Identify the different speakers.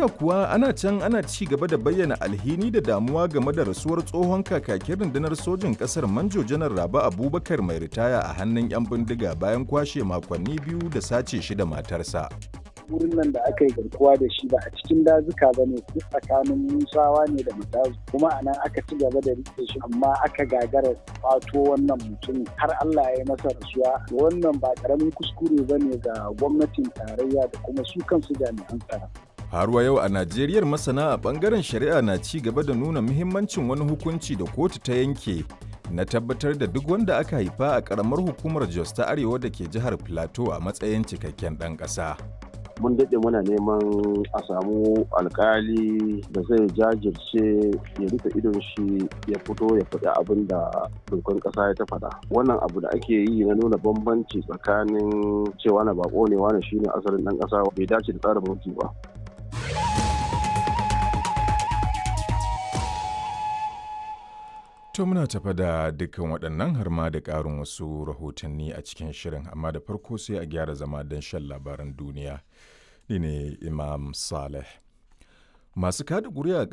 Speaker 1: Najeriya kuwa ana can ana ci gaba da bayyana alhini da damuwa game da rasuwar tsohon kakakin rundunar sojin ƙasar Manjo Janar Raba Abubakar mai ritaya a hannun 'yan bindiga bayan kwashe makonni biyu da sace shi da matarsa.
Speaker 2: wurin nan da aka yi garkuwa da shi ba a cikin dazuka ba ne tsakanin musawa ne da mutazu kuma a nan aka ci gaba da rike shi amma aka gagara kwato wannan mutum har Allah ya yi masa rasuwa wannan ba karamin kuskure ba ne ga gwamnatin tarayya da kuma su kansu jami'an tsaro.
Speaker 1: Har wa yau a Najeriyar masana a bangaren shari'a na ci gaba da nuna muhimmancin wani hukunci da kotu ta yanke na tabbatar da duk wanda aka haifa a karamar hukumar Jos ta Arewa da ke jihar Plateau a matsayin cikakken ɗan ƙasa.
Speaker 3: mun daɗe muna neman a samu alkali da zai jajirce ya rufe idon shi ya fito ya faɗi abin da dokan ƙasa ya ta faɗa wannan abu da ake yi na nuna bambanci tsakanin cewa na bako ne wani shine asalin ɗan ƙasa bai dace da tsarin mulki ba
Speaker 1: To muna tafa da dukkan waɗannan har ma da ƙarin wasu rahotanni a cikin shirin amma da farko sai a gyara zama don shan labaran duniya. Ni ne Imam Saleh. Masu kada ƙuri'a